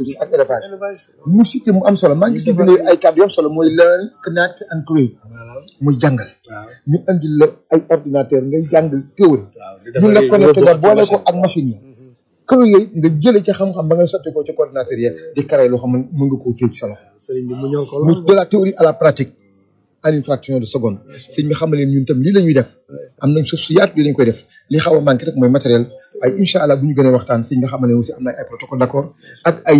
agriculture ak élevage mu cité mu am solo maa ngi gis ñu bind ay kàddu yu am solo mooy learn connect and create muy jàngal ñu indi la ay ordinateur ngay jàng théorie ñu la connecté nga boole ko ak machine yi kër yooyu nga jëlee ci xam-xam ba ngay sotti ko ci coordinateur yi di créé loo xam ne mën nga koo téye ci sa loxo sëriñ bi mu ñëw ko muy de la théorie à la pratique en une fraction de seconde sëñ bi xam ne leen ñun tam lii la ñuy def am nañ suuf su yaatu lii lañ koy def li xaw a manqué rek mooy matériel waaye incha allah bu ñu gënee waxtaan sëñ bi xam ne aussi am na ay protocole d'accord ak ay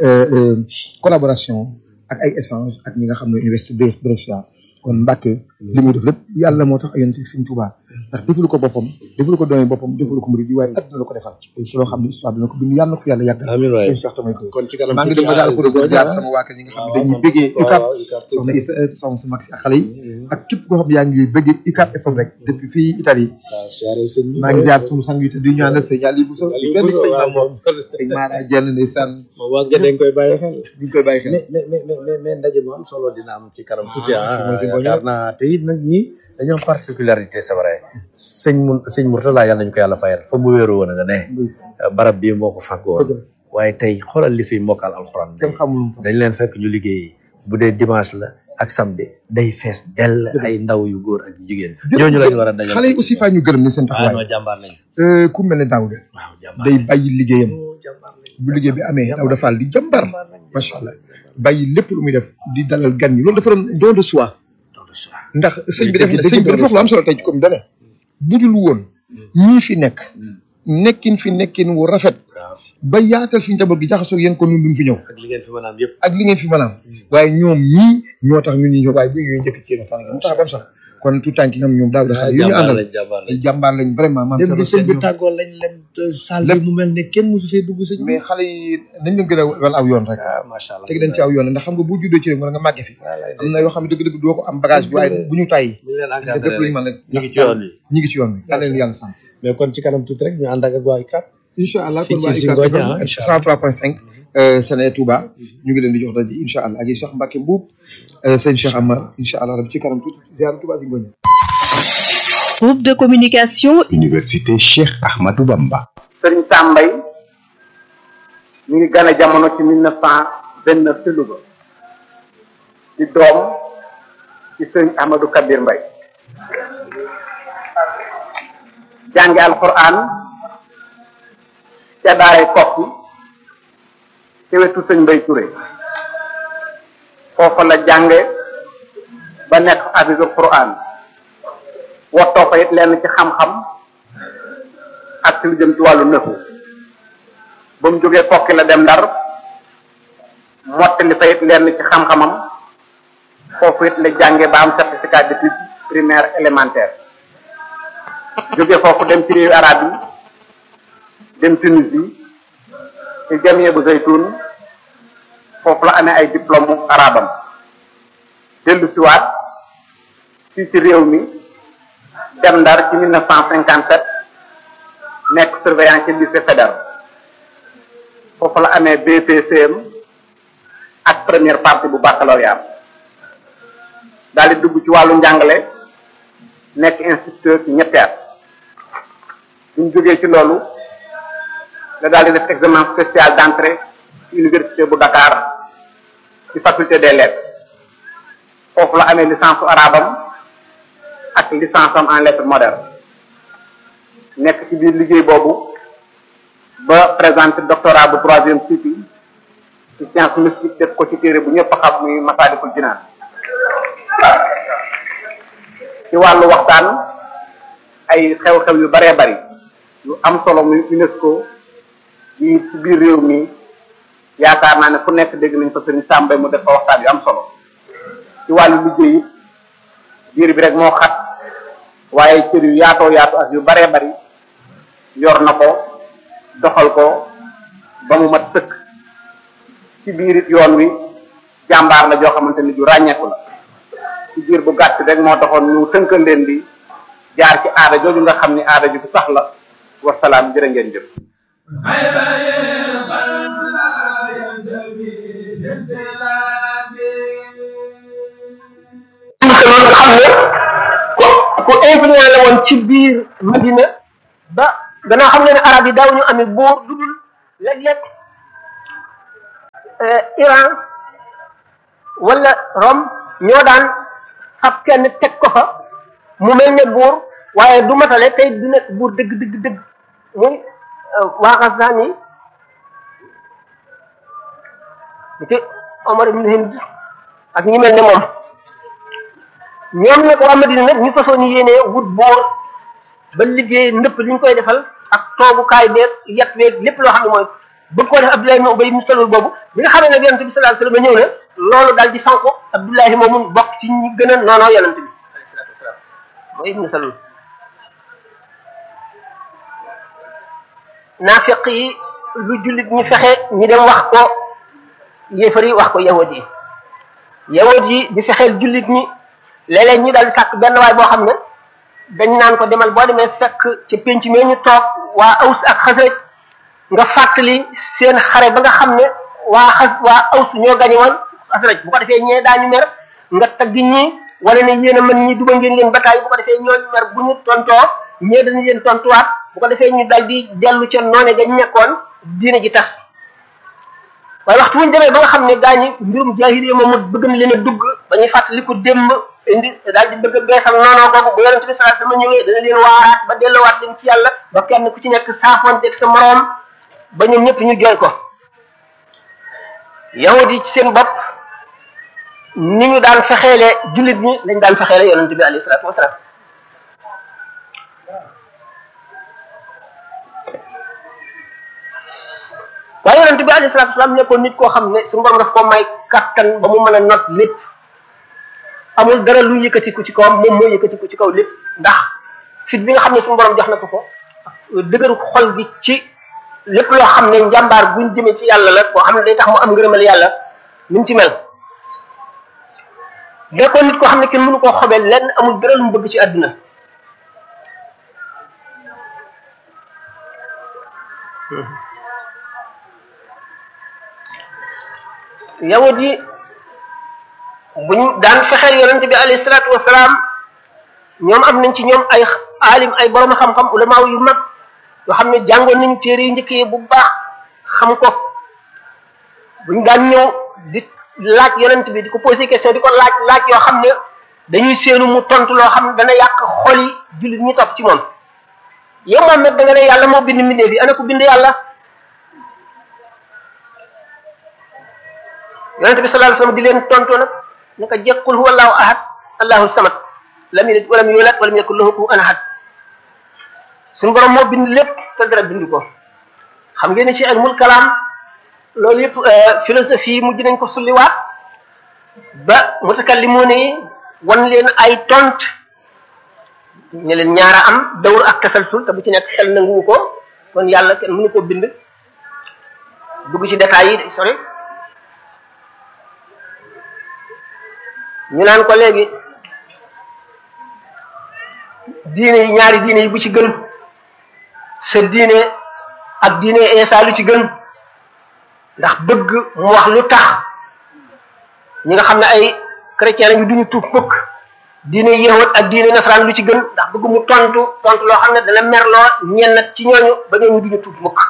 collaboration ak ay échange ak ñi nga xam ne université de Brescia kon Mbàkke li muy def lépp yàlla moo tax ak yonent sëñ Tuubaa ndax defalu ko boppam defalu ko doomi boppam defalu ko murid yi waaye adduna la ko defal loo xam ne histoire dina ko bind yàlla na ko fi yàlla yàggal amiin waay sëñ Cheikh tamay ko kon ci kanam maa ngi dem ba daal ko doon jaar sama waa kër ñi nga xam ne dañuy bëggee UCAB soxna Issa soxna si mag si ak xale yi ak képp koo xam ne yaa ngi bëggee UCAB FM rek depuis fii Italie waaw siyaare sëñ bi maa ngi jaar sunu sang yi te du ñaanal sëñ Aliou Bousso benn sëñ Maam moom sëñ Mara Jenn ndeysaan moom waa nga dañ koy bàyyi xel ñu ngi koy bàyyi xel mais mais mais mais mais ndaje mu am solo dina am ci kanam tuuti Ah, ah si mooy si yaakaar naa te it nag ñii dañoo am particularité c'est vrai sëñ mun sëñ Mourtala yàlla nañu ko yàlla fayal fa mu wéeru woon a nga ne barab bii moo ko fàggoon waaye tey xoolal li fi mokkal alxuraan kenn xamul dañ leen fekk ñu liggéey bu dee dimanche la ak samedi day fees dell ay ndaw yu góor ak jigéen ñooñu lañu war a dajal xale yi aussi faa ñu gërëm ni seen ah taxawaay non jàmbaar lañ Euh, ku mel ne Daouda waaw jàmbaar day bàyyi liggéeyam jàmbaar lañ bu liggéey bi amee Daouda Fall di jàmbar macha allah bàyyi lépp lu muy def di dalal gan ñi loolu dafa doon don de soi ndax sëñ bi def dëgg- sëñ bi dëgg dafa wax lu am solo tey ci commune dane budul woon ñii fi nekk nekkin fi nekkin wu rafet waaw ba yaatal fi njaboot gi jaxasoo yéen kon ñun duñ fi ñëw ak li ngeen fi mën a am yëpp ak li ngeen fi mën a am waaye ñoom ñii ñoo tax ñun ñu ñëw waaye bu ñuy njëkk ci yéen fan mu tax ba sax kon tout temps ki nga xam ñoom daaw dafa yu ñu jàmbaar àndal lañ jàmbaar lañ ay jàmbaar lañ vraiment maam dem bi Thierno sëñ bi Sène ñoom. tàggoo lañ lem salle bi mu mel ne kenn mosu fee dugg sëñ bi mais xale yi nañ leen gën a wel aw yoon rek ah macha allah teg dañ ci aw yoon ndax xam nga bu juddoo ci rek wala nga màgge fi wallaay am na yoo xam ne dëgg-dëgg doo ko am bagage bi waaye bu ñu tàyyi bu ñu leen def encadré lépp lu ñu rek mën rek ñu ngi ci yoon wi ñi ngi ci yoon wi yàlla leen yàlla sàmm mais kon ci kanam tuuti rek ñu ànd ak ak waa ICAP incha allah Fii kon ci waa Zingonia, ICAP ah, incha allah. 103.5 Séné Touba ñu ngi leen di jox daje incha allah ak yi Cheikh Mbacke Mbuub sëñ Cheikh Amar incha allah rabbi ci kanam tuuti ziar Touba Zingonia Groupe de communication Université Cheikh Ahmadou Bamba. sëriñ Sambay mi ngi gane jamono ci mille neuf cent vingt neuf ci Louga di doom ci sëriñ Ahmadou Kabir Mbay jànge alquran ca daaray kokki ci wetu sëñ Mbay Touré foofa la jànge ba nekk hafizul quran wottoo fa it lenn ci xam-xam ak ci lu jëm ci wàllu nëfu ba mu jógee kokki la dem ndar mottali fa it lenn ci xam-xamam foofu it la jànge ba am certificat d'études primaire élémentaire jóge foofu dem ci réewu arab yi dem Tunisie ci jamie bu zaytun foofu la amee ay diplôme arabam dellu siwaat fii ci réew mi dem ndar ci 1957 nekk surveillant ci lycée fédéral foofu la amee BPCM ak première partie bu baccalauréat daal di dugg ci wàllu njàngale nekk instituteur ci ñetti at bu ñu jógee ci loolu la daal di def examen spécial d'entrée ci université bu Dakar ci faculté des lettres foofu la amee licence su arabam ak licence am en lettres modernes nekk ci biir liggéey boobu ba présenté doctorat bu troisième cycle ci science mystique def ko ci téere bu ñëpp xam muy Masaalikul Jinaan ci wàllu waxtaan ay xew-xew yu baree bari yu am solo muy UNESCO yi ci biir réew mi yaakaar naa ne fu nekk dégg nañ fa sëriñ Sàmbay mu def fa waxtaan yu am solo ci wàllu liggéey it biir bi rek moo xat waaye cër yu yaatoo yaatu ak yu baree bari yor na ko doxal ko ba mu mat sëkk ci biir it yoon wi jàmbaar la joo xamante ni ju ràññeeku la ci biir bu gàtt rek moo taxoon ñu tënkal leen di jaar ci aada jooju nga xam ni aada ju sax la wasalaam jërë ngeen jëf te noonu nga xam ne ku ku influent la woon ci biir Madina ba gannaaw xam nga ne arab yi daaw ñu amee buur lu dul léeg-léeg Iran wala Rome ñoo daan fab kenn teg ko fa mu mel ne buur waaye du matale tey du nekk buur dëgg dëgg dëgg muy waa Ghaznani ni ki Omar ibn Hind ak ñi mel ne moom ñoom nag waa Madina nag ñu fasoo ñu yéenee wut buur ba liggéey ndëpp li ñu koy defal ak toogukaay beeg yet beeg lépp loo xam ne mooy bëgg koo def Abdullahi ibn Ubay ibn Salul boobu bi nga xamee nag yonente bi sallallahu alayhi wasallam ñëw na loolu daal di fanko Abdullahi moomu bokk ci ñi gën a noonoo yonente bi alayhi salatu wasalam mooy ibn Salul naafiq yi lu jullit ñu fexe ñi dem wax ko yéefar yi wax ko yahud yi yahud yi di fexeel jullit ñi léeg-léeg ñu daal di sàkk benn waay boo xam ne dañ naan ko demal boo demee fekk ci penc mi ñu toog waa aws ak xasraj nga fàttali seen xare ba nga xam ne waa xas waa aws ñoo gañe woon xasraj bu ko defee ñee daañu mer nga tagg ñi wala ne yéen a mën ñi duma ngeen leen bataay bu ko defee ñooñu mer bu ñu tontoo ñee dañu leen tontuwaat bu ko defee ñu dal di dellu ca noone gañ nekkoon diine ji tax waaye waxtu wuñ demee ba nga xam ne gaañi mbirum jaahiliya moom bëgg na leen a dugg ba ñuy fàttali ko démb indi daal di bëgg a beesal noonoo googu bu yonente bi sallallahu alayhi wasallam ñëwee dana leen waaraat ba delluwaat leen ci yàlla ba kenn ku ci nekk saafoonteeg sa moroom ba ñoom ñëpp ñu jooy ko yahud yi ci seen bopp ni ñu daan fexeele jullit ñi lañ daan fexeele yonente bi alayhi salatu wasalaam waaye yonente bi alayhi salatu wasalaam nekkoon nit koo xam ne suñu borom daf ko may kattan ba mu mën a not lépp amul dara lu yëkkatiku ci kawam moom moo yëkkatiku ci kaw lépp ndax fit bi nga xam ne suñu borom jox na ko ko dëgëru xol bi ci lépp loo xam ne njàmbaar buñ jëmee ci yàlla la boo xam ne day tax mu am ngërëmal yàlla ni mu ci mel nekkoon nit koo xam ne kenn mënu koo xobee lenn amul dara lu mu bëgg ci àdduna yawut yi bu ñu daan fexeel yonente bi alayhi salaatu wasalaam ñoom am nañ ci ñoom ay alim ay borom xam-xam ulamaaw yu mag yoo xam ne jàngoon nañu téere yu njëkk yi bu baax xam ko bu ñu daan ñëw di laaj yonent bi di ko posé question di ko laaj laaj yoo xam ne dañuy seenu mu tontu loo xam ne dana yàq xol yi jullit ñi topp ci moom yow moom nag da nga ne yàlla moo bind mbindee bi ana ko bind yàlla yonent bi sallallahu alayhi wasallam di leen tontu nag naka jekkul huwa allahu ahad allahu samad lam yalid walam yulad walam yakul lahu kufuwan ahad suñu borom moo bind lépp te dara bind ko xam ngeen ne ci ilmul kalaam loolu yëpp philosophie mujj nañ ko sulliwaat ba mutakallimuuna yi wan leen ay tont ne leen ñaara am dawr ak tasalsul te bu ci nekk xel nanguwu ko kon yàlla kenn mënu ko bind dugg ci détails yi day sori ñu naan ko léegi diine yi ñaari diine yi bu ci gën sa diine ak diine Isa lu ci gën ndax bëgg mu wax lu tax ñi nga xam ne ay chrétien lañu duñu tuub mukk diine yahud ak diine nasaraan lu ci gën ndax bëgg mu tontu tontu loo xam ne dana merloo ñenn nag ci ñooñu ba ñooñu duñu tuub mukk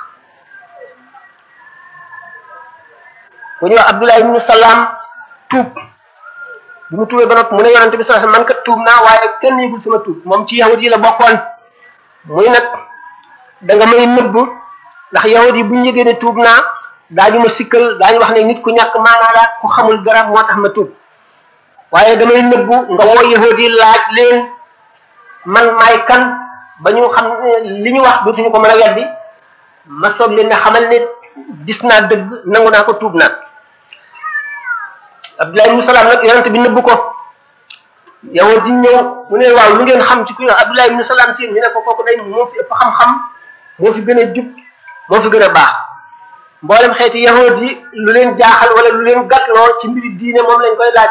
ku ñu wax Abdullah ibnu Salaam tuub bi mu tuubee ba noppi mu ne yonante bi sallallahu alayhi wasallam man kat tuub naa waaye kenn yëgul sama tuub moom ci yahud yi la bokkoon muy nag da nga may nëbb ndax yahud yi bu ñu yëgee ne tuub naa daañu ma sikkal daañu wax ne nit ku ñàkk maanaa la ku xamul dara moo tax ma tuub waaye damay nëbbu nga woo yahud yi laaj leen man maay kan ba ñu xam li ñu wax dootuñu ko mën a weddi ma soog leen ne xamal ne gis naa dëgg nangu naa ko tuub naa Abdullah ibn Salaam nag yonent bi nëbbu ko yahud yi ñëw mu ne waaw lu ngeen xam ci ku ñu wax Abdullah ibn Salaam ci ñu ne ko kooku day moo fi ëpp xam-xam moo fi gën a jub moo fi gën a baax mboolem xeeti yahud yi lu leen jaaxal wala lu leen gàttloo ci mbiri diine moom lañ koy laaj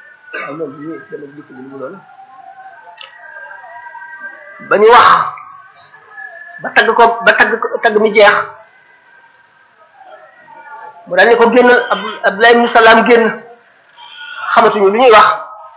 ba ñu wax ba tagg ko ba tagg ko tagg mi jeex mu daal ne ko génnal Abdullah ibn Salaam génn xamatuñu lu ñuy wax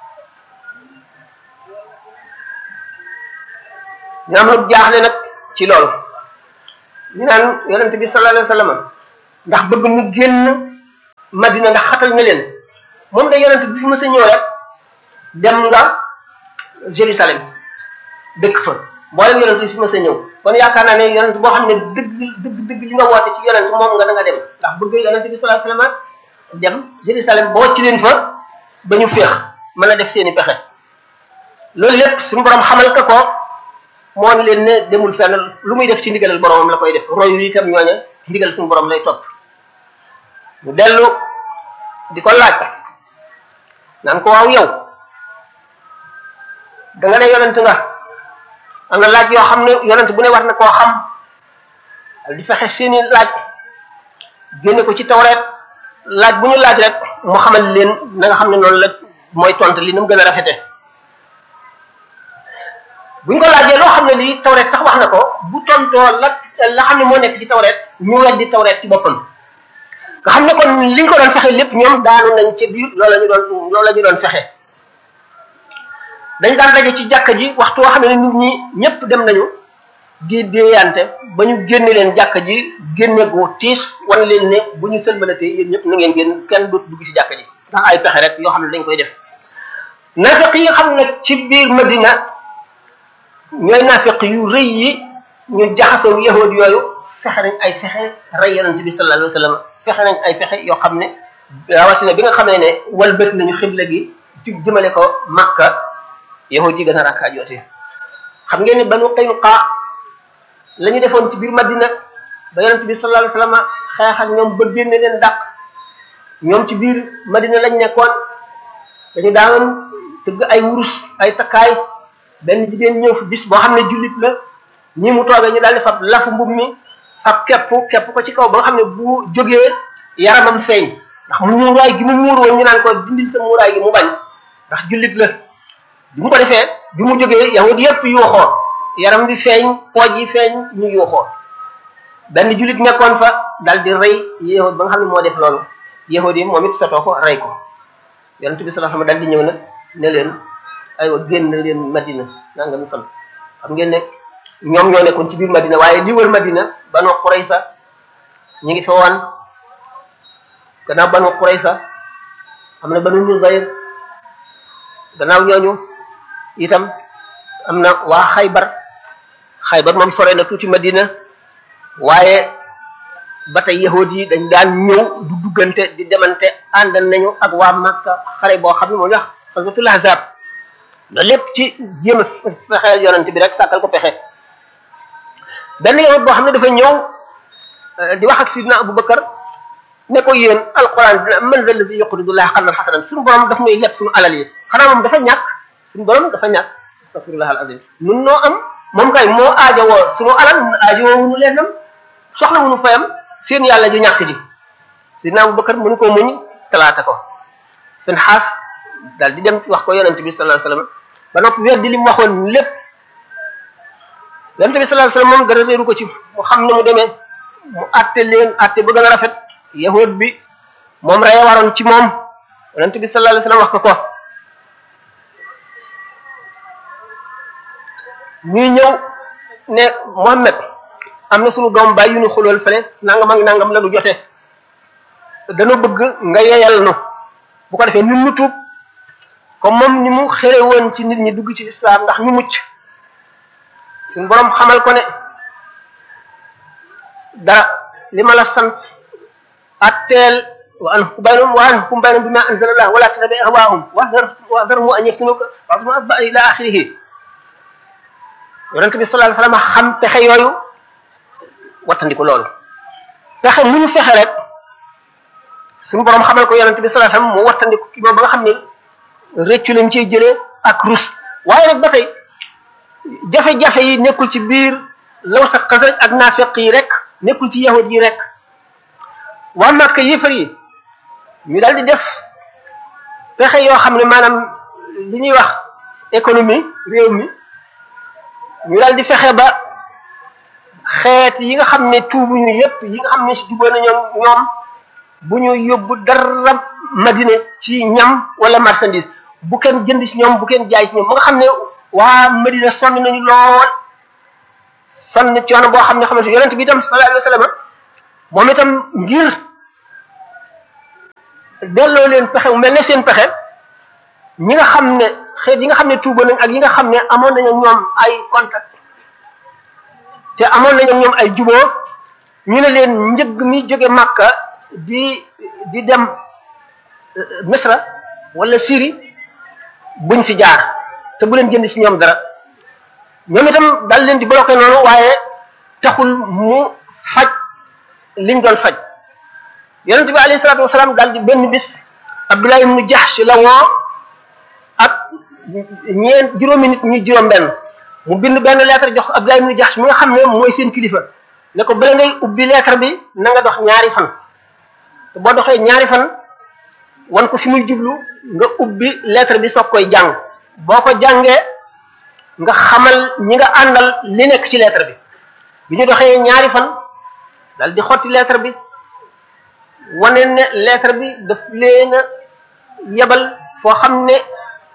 ñu am lu jaaxle nag ci loolu ñu naan yonente bi sallallahu alayhi wasallam ndax bëgg mu génn madina ndax xatal na leen moom da yonent bi fi ma sa ñëw rek dem nga Jérusalem dëkk fa mboolem yonent bi fi ma sa ñëw kon yaakaar naa ne yonent boo xam ne dëgg dëgg dëgg li nga woote ci yonent moom nga da nga dem ndax bëgg yonent bi sallallahu alayhi wasallam dem Jérusalem boo ci leen fa ba ñu féex mën a def seeni pexe loolu lépp suñu borom xamal ka ko moo ne leen ne demul fenn lu muy def ci ndigalal boromam la koy def royu itam ñooña ndigal suñu borom lay topp mu dellu di ko laaj naan ko waaw yow da nga ne yonent nga am na laaj yoo xam ne yonent bu ne war na koo xam di fexe seeni laaj génne ko ci tawreet laaj bu ñu laaj rek mu xamal leen na nga xam ne noonu la mooy tont li na mu gën a rafete buñ ko laajee loo xam ne lii tawreet sax wax na ko bu tontoo la la xam ne moo nekk ci tawreet ñu weddi tawreet ci boppam nga xam ne kon liñ ko doon fexe lépp ñoom daanu nañ ca biir loolu la ñu doon loolu la ñu doon fexe dañ daan daje ci jàkka ji waxtu woo xam ne nit ñi ñëpp dem nañu di déeyante ba ñu génne leen jàkka ji génne gu tiis wan leen ne bu ñu sëlmalatee yéen ñëpp na ngeen génn kenn dootu dugg ci jàkka ji ndax ay pexe rek yoo xam ne dañ koy def nafiq yi nga xam ne ci biir Madina ñooy nafiq yu rëy yi ñu jaxasoo yahud yooyu fexe nañ ay fexe rey yonent bi sallallahu alayhi wa sallam fexe nañ ay fexe yoo xam ne rawatina bi nga xamee ne walbati nañu xibla gi ci jëmale ko Makka yahud yi gën a rakkaajoote xam ngeen ne banu Qaynuqa la ñu defoon ci biir Madina ba yonent bi sallallahu alayhi wa sallam xeex ak ñoom ba génne leen dàq ñoom ci biir Madina lañ nekkoon dañu daan tëgg ay wurus ay takkaay benn jigéen ñëw fi bis boo xam ne jullit la ñi mu toogee ñu daal di fab lafu mbub mi fab kepp kepp ko ci kaw ba nga xam ne bu jógee yaramam feeñ ndax mu muuraay gi mu muur woon ñu naan ko dindil sa muuraay gi mu bañ ndax jullit la bi mu ko defee bi mu jógee yahud yépp yuuxoo yaram bi feeñ pooj yi feeñ ñu yuuxoo benn jullit nekkoon fa dal di rey yahud ba nga xam ne moo def loolu yahud yi moom it sotoo ko rey ko yonent bi sallallahu alayhi wasallam dal di ñëw nag ne leen aywa génn leen madina nanga mi fan xam ngeen ne ñoom ñoo nekkoon ci biir madina waaye li wër madina banu quraysa ñi ngi fa woon gannaaw banu quraysa am na banu nuzayr gannaaw ñooñu itam am na waa xaybar xaybar moom sore na tuuti madina waaye ba tey yahud yi dañ daan ñëw du duggante di demante ànd nañu ak waa Makka xare boo xam ne moo ñu wax xaswatul ahzab loolu lépp ci jéem a fexeel yonent bi rek sàkkal ko pexe benn yahud boo xam ne dafa ñëw di wax ak sidna Abu Bakar ne ko yéen alquran dina man zal lazi yuqridullah qardan hasanan suñu borom daf nuy leb suñu alal yi xanaa moom dafa ñàkk suñu borom dafa ñàkk astaghfirullah al azim nun noo am moom kay moo aajowoo suñu alal aajowoo wuñu leenam soxla wuñu fayam seen yàlla ju ñàkk ji sidna Abu Bakar mënu koo muñ talaata ko seen xaas daal di dem wax ko yonent bi sallallahu alayhi wasallam ba noppi weddi li mu waxoon lépp yonent bi sallallahu alayhi wasallam moom dara réeru ko ci mu xam ne mu demee mu àtte leen àtte ba gën a rafet yahud bi moom reye waroon ci moom yonent bi sallallahu alayhi wasallam wax ko ko ñuy ñëw ne Muhammad am na suñu doom bàyyi yu ñu xulool fële nangam ak nangam la nu jote dana bëgg nga yeyal nu bu ko defee ñun ñu tuub comme moom ni mu xere woon ci nit ñi dugg ci islam ndax ñu mucc suñu borom xamal ko ne dara li ma la sant atteel wa an hukum baynahum wa an hukum baynahum bima anzalallah wala tattabi ahwaahum wahdar wahdarhum an yaftinuka ba'dhum asba ila axirihi yonente bi sallallahu alayhi wasallam xam pexe yooyu wattandiku loolu pexe mu ñu fexe rek suñu borom xamal ko yonente bi sallallahu alayhi wasallam mu wattandiku ki ba nga xam ne réccu lañ ciy jëlee ak rus waaye nag ba tey jafe-jafe yi nekkul ci biir law sa xasraj ak naafeq yi rek nekkul ci yahud yi rek waa Makka yéefar yi ñu daal di def pexe yoo xam ne maanaam li ñuy wax économie réew mi ñu daal di fexe ba xeet yi nga xam ne tuubuñu yépp yi nga xam ne si jubóo na ñoom ñoom bu ñu yóbbu dara madina ci ñam wala marchandise bu kenn jënd ci ñoom bu kenn jaay ci ñoom ba nga xam ne waa madina sonn nañu lool sonn coono boo xam ne xamante yonent bi itam sallallahu alayhi wa sallam moom itam ngir delloo leen pexe mu mel ne seen pexe ñi nga xam ne xeet yi nga xam ne tuuba nañ ak yi nga xam ne amoon nañu ñoom ay contact te amoon nañu ñoom ay juboo ñu ne leen njëg mi jóge Makka di di dem Misra wala Syrie buñ fi jaar te bu leen jënd ci ñoom dara ñoom itam dal leen di bloqué noonu waaye taxul mu faj liñ doon faj yonente bi alayhi salaatu wasalaam daal di benn bis Abdullah ibnu Jahsh la woo ak ñeent juróomi nit ñu juróom benn mu bind benn lettre jox Abdullah ibnu Jahsh mi nga xam ne mooy seen kilifa ne ko bala ngay ubbi lettre bi na nga dox ñaari fan te boo doxee ñaari fan wan ko fi muy jublu nga ubbi lettre bi soog koy jàng boo ko jàngee nga xamal ñi nga àndal li nekk ci lettre bi bi ñu doxee ñaari fan dal di xotti lettre bi wane ne lettre bi daf leen a yebal foo xam ne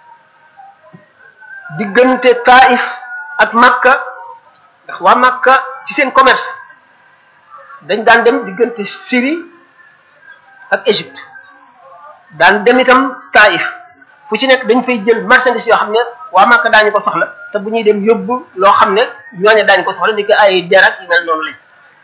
diggante Taif ak Makka ndax waa Makka ci seen commerce dañ daan dem diggante Syrie ak Égypte daan dem itam Taif fu ci nekk dañ fay jël marchandise yoo xam ne waa Makka daañu ko soxla te bu ñuy dem yóbbu loo xam ne ñooñu daañu ko soxla ni ko ay der ak yu mel noonu lañ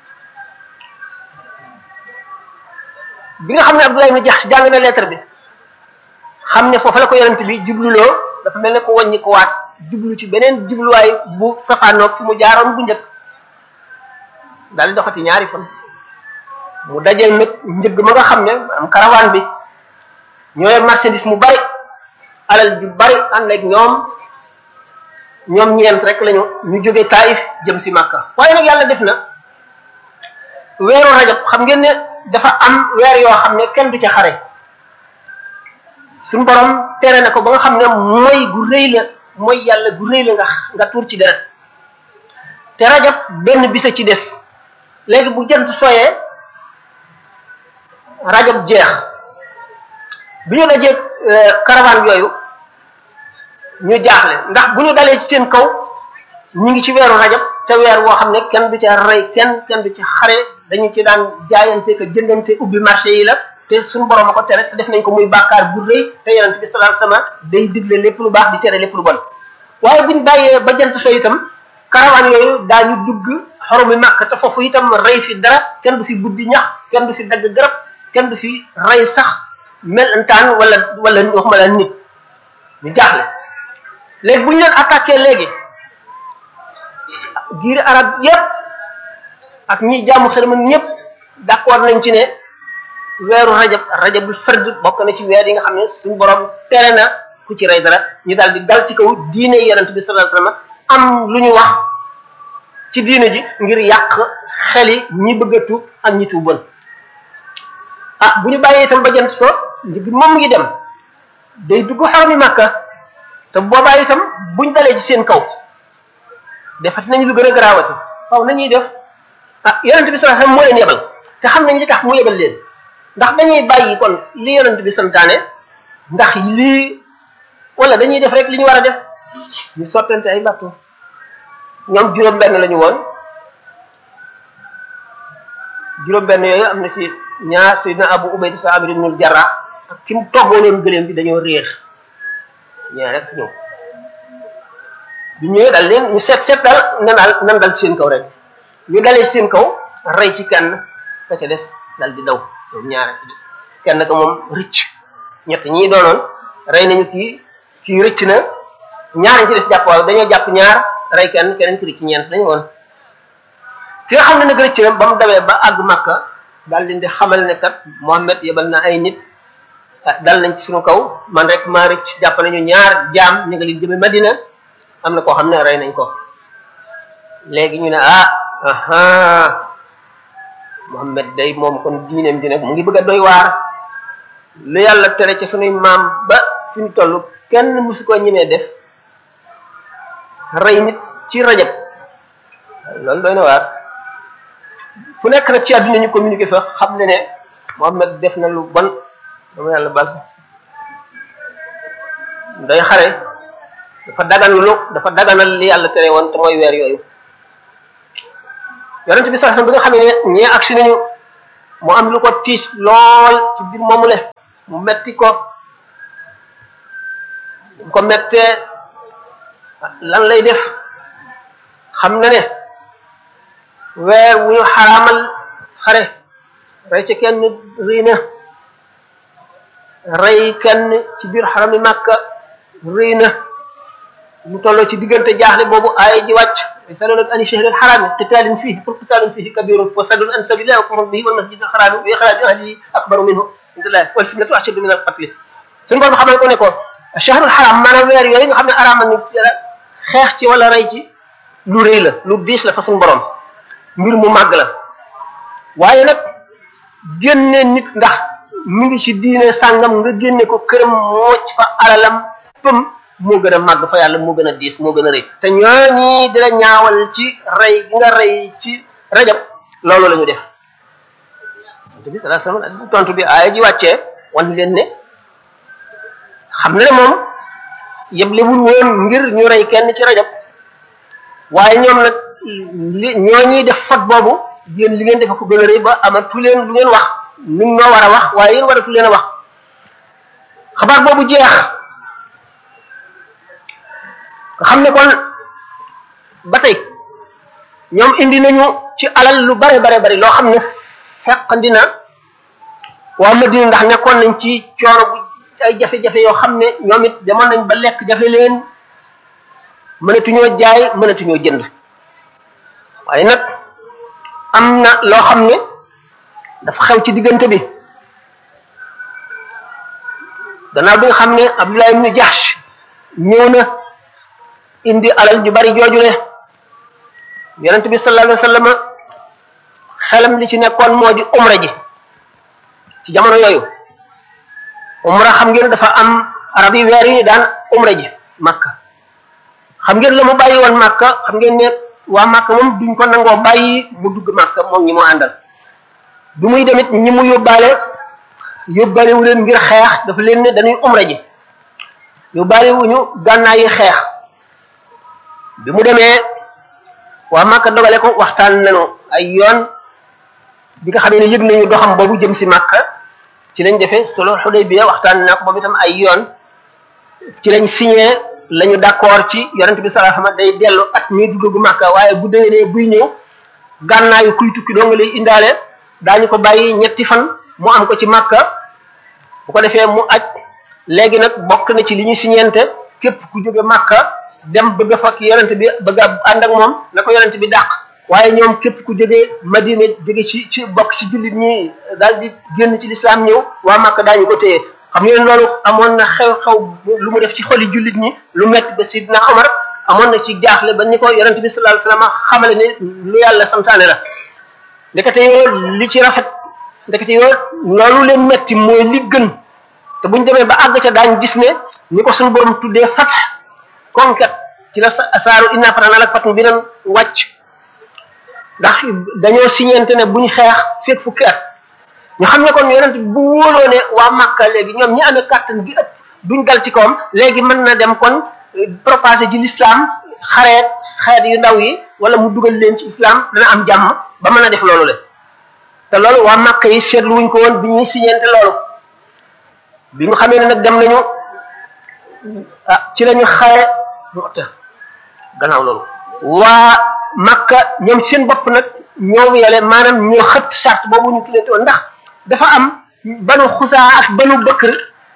bi nga xam ne Abdoulaye mi jax jàng na lettre bi xam ne foofu la ko yonent bi jubluloo dafa mel ne ko wàññi ko waat jublu ci beneen jubluwaay bu safaanoog fi mu jaaroon bu njëkk daal di doxati ñaari fan mu dajeel nag njëgg ma nga xam ne am caravane bi ñooy marchandise mu bari alal ju bari ànd ak ñoom ñoom ñeent rek lañu ñu jóge Taif jëm si Makka waaye nag yàlla def na weeru rajab xam ngeen ne dafa am weer yoo xam ne kenn du ca xare suñu borom tere na ko ba nga xam ne mooy gu rëy la mooy yàlla gu rëy la nga nga tuur ci deret te rajab benn bisa ci des léegi bu jant soyee rajab jeex bi ñu dajee caravane yooyu ñu jaaxle ndax bu ñu dalee ci seen kaw ñu ngi ci weeru rajab te weer woo xam ne kenn du ca rey kenn kenn du ca xare dañu ci daan jaayante ko jëndante ubbi marché yi la te suñu borom a ko tere te def nañ ko muy bàkkaar bu rëy te yonent bi sallallahu alayhi wasallam day digle lépp lu baax di tere lépp lu bon waaye buñ bàyyee ba jant so itam caravane yooyu daañu dugg xoromi màkk te foofu itam rey fi dara kenn du fi buddi ñax kenn du fi dagg garab kenn du fi rey sax melentaan wala wala waxuma la nit ñu jaaxle léegi bu ñu leen attaqué léegi giiri arab yépp ak ñi jaamu xërëm ñëpp d'accord nañ ci ne weeru rajab rajabul fard bokk na ci weer yi nga xam ne suñu borom tere na ku ci rey dara ñu daal di dal ci kaw diine yonent bi sallallahu alayhi wasallam am lu ñu wax ci diine ji ngir yàq xeli ñi bëgg a tuub ak ñi tuuboon ah bu ñu bàyyee itam ba jant so njëg moom ngi dem day dugg xarami màkka te boobaa itam buñ dalee ci seen kaw defati nañu lu gën a garaawati waaw nañuy def ah yonent bi sallallahu alayhi wasallam moo leen yebal te xam nañ li tax mu yebal leen ndax dañuy bàyyi kon li yonent bi santaane ndax lii wala dañuy def rek li ñu war a def ñu sottante ay bateau ñoom juróom benn la ñu woon juróom benn yooyu am na si ñaar sayyidina Abu Ubayda sa Amir ibnul Jarrah ak ki mu toggoonoon gëléem bi dañoo réer ñaar rek ñëw bi ñëwee dal leen ñu seet seet daal nan daal nan dal ci seen kaw rek ñu dalee seen kaw rey ci kenn ka ca des dal di daw ñoom ñaar ci des kenn ka moom rëcc ñett ñii doonoon rey nañu kii kii rëcc na ñaar ci des jàpp waaw dañoo jàpp ñaar rey kenn keneen ki rëcc ñeent dañu woon ki nga xam ne nag rëcc na ba mu dawee ba àgg Makka daal leen di xamal ne kat Muhammad yebal na ay nit dal nañ ci suñu kaw man rek maa rëcc jàpp nañu ñaar jaam ñu nga leen jëme Madina am na koo xam ne rey nañ ko léegi ñu ne ah aha Muhammad day moom kon diineem di nag mu ngi bëgg a doy waar lu yàlla tere ci sunuy maam ba fi ñu toll kenn musu ko ñemee def rey nit ci rajab loolu doy na waar fu nekk nag ci àdduna ñu communiqué fa xam ne ne Muhammad def na lu bon dama yàlla bal day xare dafa dagan lu dafa daganal li yàlla tere woon te mooy weer yooyu yonent bi sallallahu alayhi wasallam bi nga xam ne ñee agsi nañu mu am lu ko tiis lool ci biir moomu le mu metti ko bu ko mettee lan lay def xam na ne weer wu ñu xaraamal xare rey ca kenn rëy na rey kenn ci biir xarami màkka rëy na mu tolloo ci diggante jaaxle boobu aaya ji wàcc yasalunaka ani shahril xaraami qitaalin fiihi qul qitaalun fiihi kabirun wa saddun an sabilillahi wa kufrun bihi wal masjidil xaraami wa ixraaju ahlihi akbaru minhu indallahi wal fitnatu ashaddu min al qatli suñu borom xamal ko ne ko shahrul xaram maanaam weer yooyu nga xam ne araamal ni xeex ci wala rey ci lu rëy la lu diis la fa suñu borom mbir mu màgg la waaye nag génne nit ndax mi ngi ci diine sàngam nga génne ko këram mooc fa alalam pëm moo gën a màgg fa yàlla moo gën a diis moo gën a rëy te ñooñi di la ñaawal ci rey gi nga rey ci rajab loolu la ñu def tontu bi salaa salaam tontu bi aaya ji wàccee wan leen ne xam na ne moom yeblewul woon ngir ñu rey kenn ci rajab waaye ñoom nag li ñooñi def fot boobu yéen li ngeen defe ko gën a rëy ba amatu leen lu ngeen wax ni ñoo war a wax waaye yéen waratu leen a wax xabaar boobu jeex nga xam ne kon ba tey ñoom indi nañu ci alal lu bare bare bari loo xam ne feqandi na waa Madina ndax nekkoon nañ ci coono bu ay jafe-jafe yoo xam ne ñoom it demoon nañ ba lekk jafe leen mënatuñoo jaay mënatuñoo jënd waaye nag am na loo xam ne dafa xew ci diggante bi gannaaw bi nga xam ne Abdullah ibn Jahsh ñëw na indi alal ju bari joojule yonent bi sallallahu alayhi wa sallam xelam li ci nekkoon moo di umra ji ci jamono yooyu umra xam ngeen dafa am arab yi weer yi daan umra ji makka xam ngeen la mu bàyyi woon makka xam ngeen ne waa makka moom duñ ko nangoo bàyyi mu dugg makka moom ñi mu àndal bi muy demit ñi mu yóbbaale yóbbaale wu leen ngir xeex dafa leen ne dañuy umra ji yóbbaale wuñu gànnaay yi xeex bi mu demee waa makka dogale ko waxtaan nañu ay yoon bi nga xamee ne yëg nañu doxam boobu jëm si makka ci lañ defee solo Xudaybiya waxtaan naa ko boobu itam ay yoon ci lañ signé lañu d'accord ci yonent bi sallallahu alayhi wasallam day dellu at mii du dugg Makka waaye bu déwénee buy ñëw gànnaayu kuy tukki doo nga lay indaale daañu ko bàyyi ñetti fan mu am ko ci Makka bu ko defee mu aj léegi nag bokk na ci li ñu signente képp ku jóge Makka dem bëgg a fakk yonent bi bëgg a ànd ak moom na ko yonent bi dàq waaye ñoom képp ku jógee Madina jóge ci ci bokk ci jullit ñi daal di génn ci lislaam ñëw waa Makka daañu ko téye xam ngeen loolu amoon na xew-xew lu mu def ci xoli jullit ñi lu metti ba Sidna Omar amoon na ci jaaxle ba ni ko yonent bi sallallahu alayhi wasallam xamale ne lu yàlla santaane la ndekete yoo li ci rafet ndekete yoo loolu leen metti mooy li gën te buñ demee ba àgg ca daañ gis ne ni ko suñu borom tuddee fat conquête ci la saaru inna fatahna laka fathan bi nan wàcc ndax dañoo signente ne buñ xeex fekk fukki at ñu xam ne kon yonent bu wóoloo ne waa Makka léegi ñoom ñi amee kàttan gi ëpp duñ dal ci kawam léegi mën na dem kon propager ci l'islam xareet xeet yu ndaw yi wala mu dugal leen ci islam dana am jàmm ba mën a def loolu le te loolu waa Makka yi seetlu wuñ ko woon bi ñuy signente loolu bi nga xamee ne nag dem nañu ah ci lañu xare Mu'ta gannaaw loolu waa Makka ñoom seen bopp nag ñoo yele maanaam ñoo xët charte boobu ñu tuddee woon ndax dafa am banu xusaa ak banu bëkkër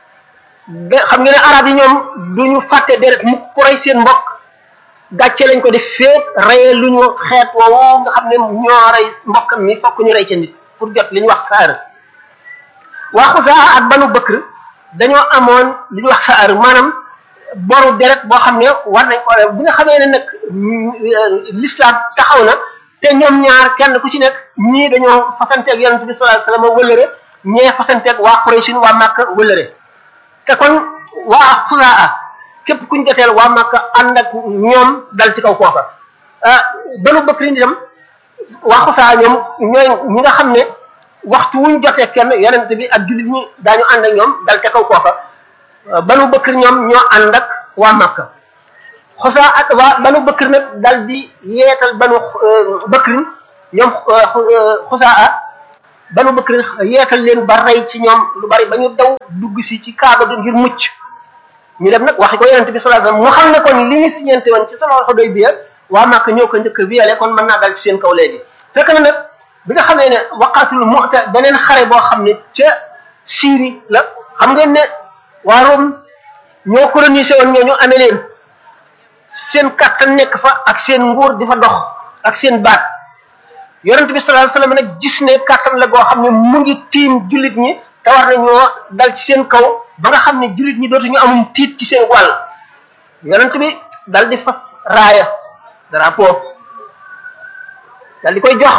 xam nga ne arab yi ñoom duñu fàtte deret mu ku rey seen mbokk gàcce lañ ko def féet reyee lu ñu xeet woowu nga xam ne ñoo rey mbokkam mi fokk ñu rey ca nit pour jot li ñu wax saar waa xusaa ak banu bëkkër dañoo amoon li ñu wax saar maanaam boru deret boo xam ne war nañ ko bi nga xamee ne nag l'islam taxaw na te ñoom ñaar kenn ku ci nekk ñii dañoo fasanteeg yonent bi sallallahu alayhi wasallam wëlëre ñee fasanteeg waa Quraysh waa Makka wëlëre te kon waa Xusaa képp kuñ joteel waa Makka ànd ak ñoom dal ci kaw kooka ah Banu Bakri itam waa Xusaa ñoom ñooy ñi nga xam ne waxtu wuñ jotee kenn yonent bi ak jullit ñi daañu ànd ak ñoom dal ca kaw kooka Banu Bakri ñoom ñoo ànd ak waa Makka xosaa ak waa banu bëkkër nag dal di yeetal banu bëkkrin ñoom xosaa banu bëkk yeetal leen ba rey ci ñoom lu bari ba ñu daw dugg si ci kaaba gi ngir mucc ñu dem nag waxi ko yonente bi sallallahu alayhi wasallam mu xam ne kon li ñu siñente woon ci sama xodoy bi waa Màkka ñëw ko njëkk violé kon mën naa dal ci seen kaw léegi fekk na nag bi nga xamee ne waqatul mu'ta beneen xare boo xam ne ca Syrie la xam ngeen ne waa Rome ñoo colonisé woon ñoo ñu amee leen seen kàttan nekk fa ak seen nguur di fa dox ak seen baat yonente bi sallallahu alayhi wasallam nag gis ne kàttan la goo xam ne mu ngi tiim jullit ñi te war nañoo dal ci seen kaw ba nga xam ne jullit ñi dootuñu amum tiit ci seen wàll yonent bi dal di fas raaya drapeau dal di koy jox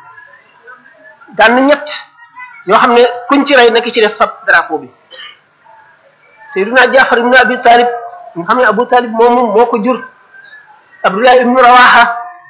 daan ñett ñoo xam ne kuñ ci rey na ki ci des fab drapeau bi Seydina Jaafar ibnu Abi Talib nga xam ne Abu Talib moomu moo ko jur Abdullah ibnu Rawaha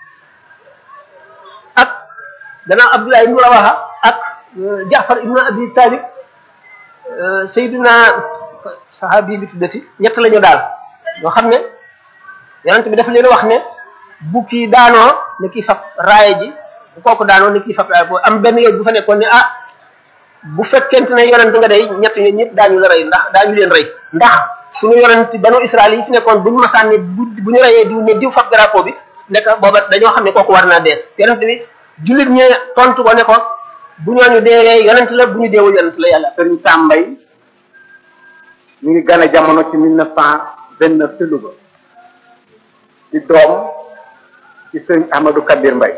ak danaa Abdullah ibnu Rawaha ak Jaafar ibnu Abi Talib Seydina sahabi bi tuddati ñett la ñu daal ñoo xam ne yonent bi dafa leen wax ne bu kii daanoo ne kii fab raaya ji bu kooku daanoo ne kii fab raaya boobu am benn yoon bu fa nekkoon ne ah bu fekkente ne yonent nga day ñett ñi ñëpp daañu la rey ndax daañu leen rey ndax suñu yonent banu Israël yi fi nekkoon buñu masaan ne bu bu ñu reyee diw ne diw fab drapeau bi nekk booba dañoo xam ne kooku war naa dee yonent bi jullit ñe tontu ko ne ko bu ñooñu deewee yonent la bu ñu deewul yonent la yàlla sëriñ Sambay mi ngi gane jamono ci mille neuf cent vingt neuf ci Louga di doom ci sëriñ Amadou Kabir Mbay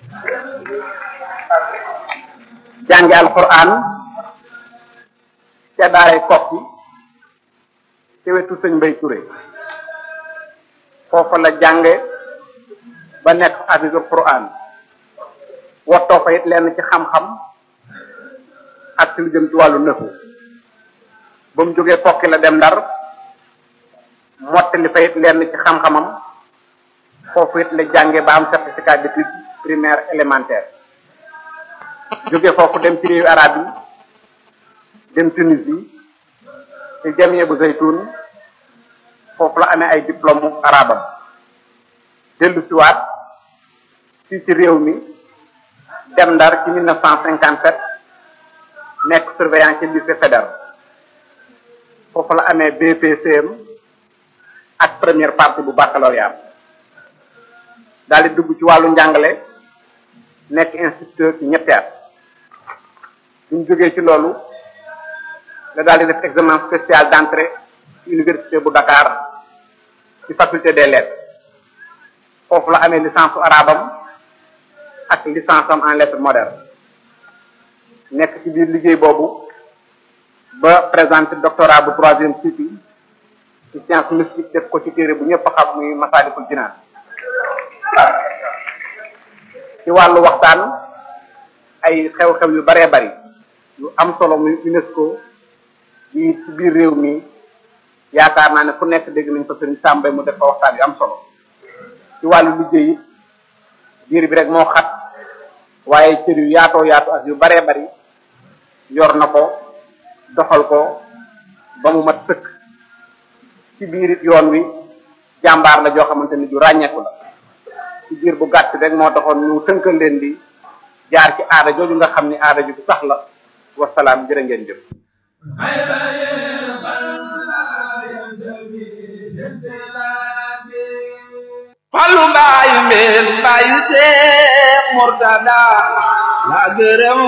jànge alquran ca daaray kokki ci wetu sëñ Mbay Touré foofa la jànge ba nekk hafisul quran wottoo fa it lenn ci xam-xam ak ci lu jëm ci wàllu nëfu ba mu jógee kokki la dem ndar mottali fa it lenn ci xam-xamam foofu it la jànge ba am certificat d'études primaire élémentaire jóge foofu dem ci réewu arab yi dem Tunisie ci jamie bu zaytun foofu la amee ay diplôme arabam dellu siwaat fii ci réew mi dem ndar ci 1957 nekk surveillant ci lycée fédéral foofu la amee BPCM ak première partie bu baccalauréat daal di dugg ci wàllu njàngale nekk instituteur ci ñetti at bu ñu jógee ci loolu la daal di def examen spécial d'entrée ci université bu Dakar ci faculté des lettres foofu la amee licence su arabam ak licence am en lettres modernes nekk ci biir liggéey boobu ba présenté doctorat bu troisième cycle ci science mystique def ko ci téere bu ñëpp xam muy Masaalikul Jinaan ci wàllu waxtaan ay xew-xew yu baree bari yu am solo muy UNESCO yi ci biir réew mi yaakaar naa ne fu nekk dégg nañ ko sëriñ Sàmbay mu def fa waxtaan yu am solo ci wàllu liggéey it biir bi rek moo xat waaye cër yu yaatoo yaatu ak yu baree bari yor na ko doxal ko ba mu mat sëkk ci biir it yoon wi jàmbaar la joo xamante ni ju ràññeeku la ci biir bu gàtt rek moo taxoon ñu tënkal leen di jaar ci aada jooju nga xam ni aada ju sax la wasalaam jërë ngeen jëf Fallu mbaayu mbeen mbaayu Seex Murtada la gërëm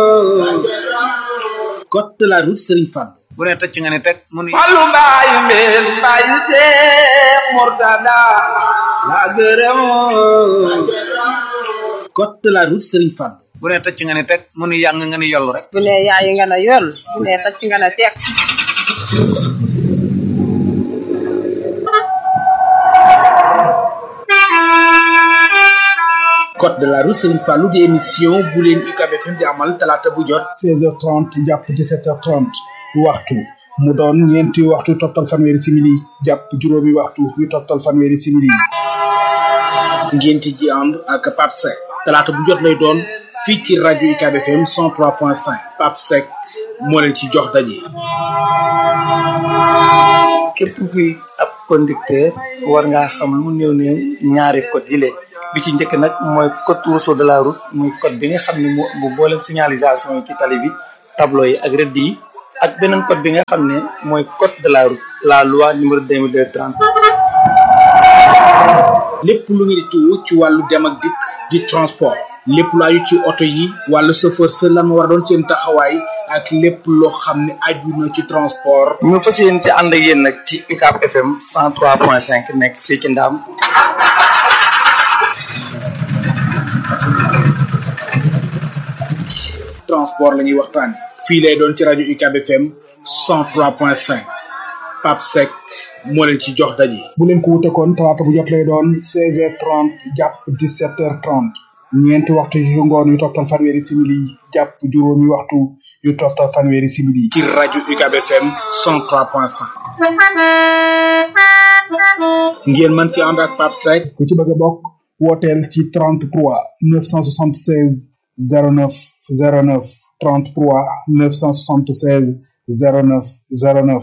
code de la route Serigne Fall bu ne tëcc nga ne teg mu ni Fallu mbaayu mbeen mbaayu Seex Murtada la gërëm code de la route Serigne Fall bu ne tëcc nga ne teg mu ni yàng nga ni yollu rek bu ne yaayi nga ne yoll bu ne tacc nga ne teg code de la route Serigne Fallou di émission bu leen UCAB FM di amal talaata bu jot 16h30 jàpp 17h30 waxtu mu doon ñeenti waxtu toftal fanweeri simili jàpp juróomi waxtu yu toftal fanweeri simili ngeen ci ji ànd ak Pape Seck talaata bu jot lay doon fii ci rajo UCAB FM 103.5 Pape Seck moo leen ci jox daje. képp kuy ab conducteur war ngaa xam lu mu néew néew ñaari code yi bi ci njëkk nag mooy code rousseau de la route muy code bi nga xam ne moo bu boolem signalisation yi ci tali bi tableau yi ak rëdd yi ak beneen code bi nga xam ne mooy code de la route la loi numéro 2230 lépp lu ngeen di tuur ci wàllu dem ak dikk di transport lépp lu aju ci oto yi wàllu chauffeur sa lan war a doon seen taxawaay ak lépp loo xam ne aju na ci transport ñu fas yéen si ànd ak yéen nag ci UCAB FM 103.5 nekk fii ci Ndaam transport la ñuy waxtaan fii lay doon ci rajo UCAB FM 103.5 Pape Seck moo leen ci jox daje. bu leen ko wute kon talaata bu jot lay doon 16h30 jàpp 17h30 ñeenti waxtu yu ngoon yu toftal fanweeri simili jàpp juróomi waxtu yu toftal fanweeri simili. ci rajo UCAB FM 103.5. ngeen mën ci ànd ak Pape Seck. ku ci bëgg a bokk wooteel ci 33 976 09 09 33 976 09 09.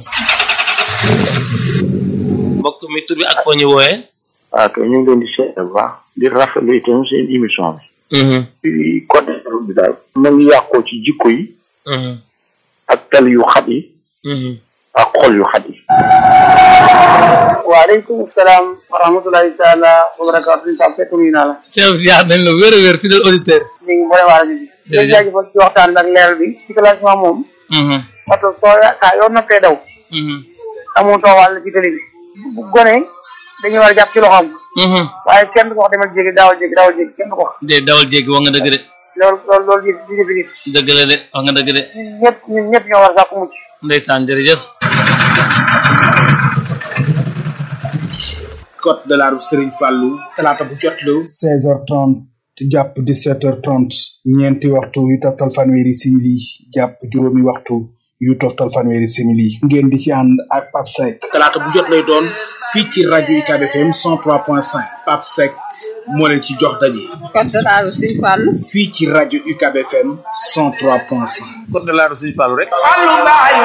mbokk mi tur bi ak foo ñu wooyee. waaw kay ñu ngi leen di seet bu baax di rafetlu itam seen émission bi. ci côté bi daal. na ngi yàqoo ci jikko yi. ak tel yu xat yi. ak xol yu xat yi. waaleykum salaam wa rahmatulahi taala wa barakaatu ñu tam fekk nuyu naa la. Cheikh Ziar dañ la wér a wér fidèle auditeur. ñu ngi boole waa rajo bi. jërëjëf jaajëfal ci waxtaan bi ak leeral bi ci classement moom. oto soo saa yoo noppee daw. amuutoo wàll ci télé bi. bu gone dañuy war a jàpp ci loxoom. waaye kenn du ko wax demal jéggi daawal jéggi daawal jéggi kenn du ko wax. de dawal jéggi wax nga dëgg de. loolu loolu loolu di di defi nit. dëgg la de wax nga dëgg de. ñun ñëpp ñun ñëpp ñoo war a sàkku mucc. ndeysaan jërëjëf. code de la route Serigne Fallou talaata bu jot la. 16h30 jàpp 17h30 ñeenti waxtu yu toftal fanweeri simili jàpp juróomi waxtu yu toftal fanweeri simili ngeen di ci ànd ak Pape Seck. talaata bu jot lay doon fii ci rajo UCAB FM 103.5 Pape Seck moo leen ci jox daje. code de la route Serigne Fallou. fii ci rajo UCAB FM 103.5. code de la route Serigne Fallou rek.